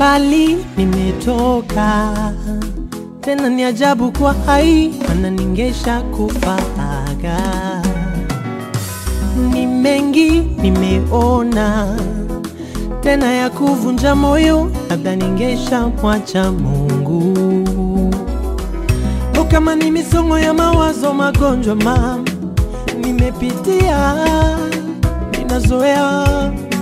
mbali nimetoka, tena ni ajabu kwa hai, mana ningesha kufaga. Ni mengi nimeona, tena ya kuvunja moyo, labda ningesha mwacha Mungu. O, kama ni misongo ya mawazo, magonjwa mam nimepitia, ninazoea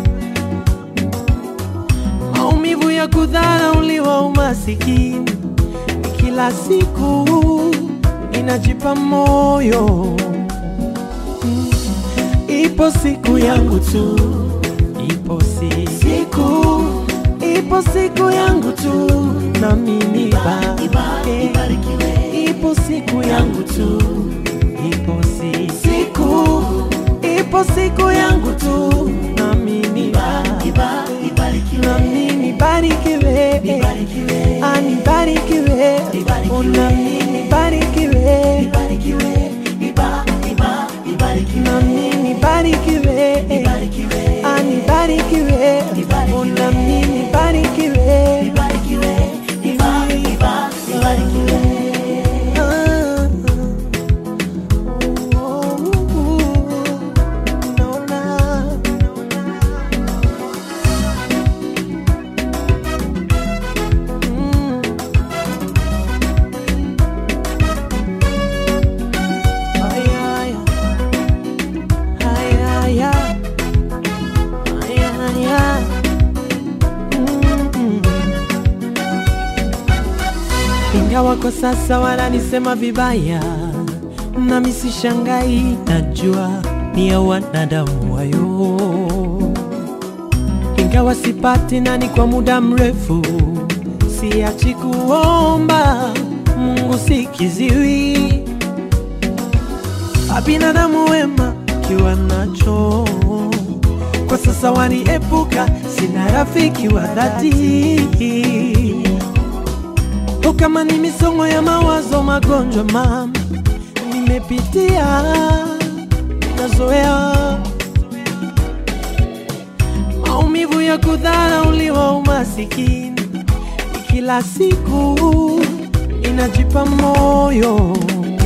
maumivu ya kudharauliwa, umasikini kila siku ninajipa moyo Mm. ipo siku yangu tu, ipo si siku, ipo siku yangu tu, na mimi ba eh, ipo siku yangu tu, ipo si siku, ipo siku yangu tu, na mimi ba na mimi barikiwe, anibarikiwe, ona mimi barikiwe, na mimi barikiwe, anibarikiwe, ona mimi barikiwe. Ah, oh, naona Mm. Ay, ay, ay, ay, ay. Ay, ay, ay. Mm. Ingawa kwa sasa wananisema vibaya, nami sishangai, najua ni ya wanadamu wayo ingawa sipati nani kwa muda mrefu, siachi kuomba Mungu sikiziwi, abinadamu wema kiwa nacho kwa sasa waniepuka, sina rafiki wa dhati. O, kama ni misongo ya mawazo, magonjwa mama nimepitia, nazoea maumivu ya kudharauliwa, umasikini kila siku inajipa moyo.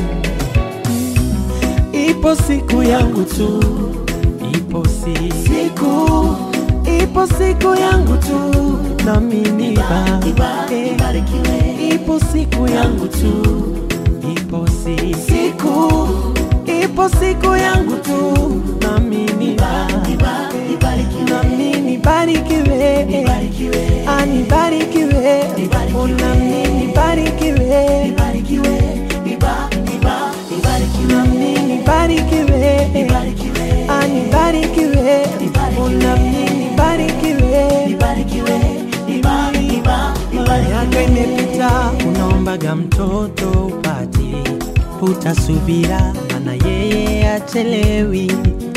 Ipo siku yangu tu, ipo si siku, ipo siku yangu tu, na mimi ba eh, ipo siku yangu tu, ipo si siku, ipo siku yangu tu, na mimi ba na mimi barikiwe, anibarikiwe, ona mimi barikiwe, na mimi barikiwe, anibarikiwe, ona mimi barikiwe. Miaka imepita, unaombaga mtoto upati, utasubira, mana yeye achelewi.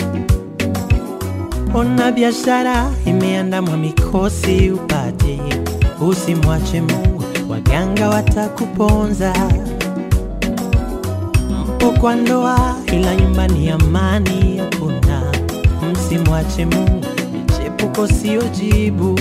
Ona biashara imeandamwa mikosi upate, usimwache Mungu, waganga watakuponza. Mpo kwa ndoa, ila nyumbani amani hakuna. Msimwache Mungu, michepuko sio jibu.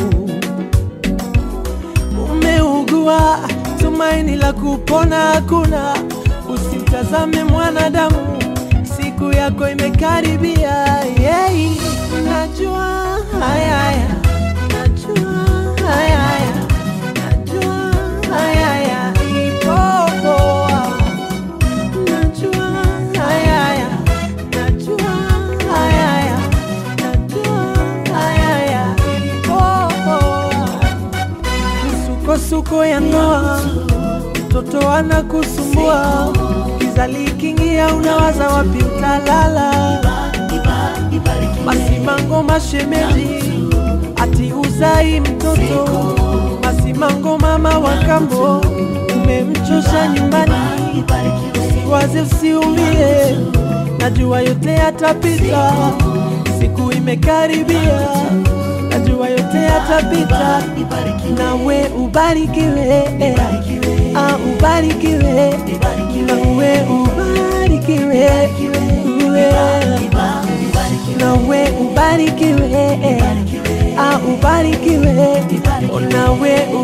Umeugua, tumaini la kupona hakuna. Usimtazame mwanadamu, siku yako imekaribia. Yeah. Najua haya haya, najua haya haya, najua haya haya, ipo poa. Najua haya haya, najua haya haya, najua haya haya, ipo poa. Misukosuko ya ndoa, mtoto anakusumbua, giza likiingia, unawaza wapi utalala. Masimango mashemeji, ati uzai mtoto. Masimango mama wa kambo, umemchosha nyumbani. Usiwaze, usiumie, najua yote yatapita. Siku imekaribia, najua yote yatapita. Nawe ubarikiwe, ah, ubarikiwe, nawe ubarikiwe, uwe nawe ubarikiwe, ah, ubarikiwe, nawe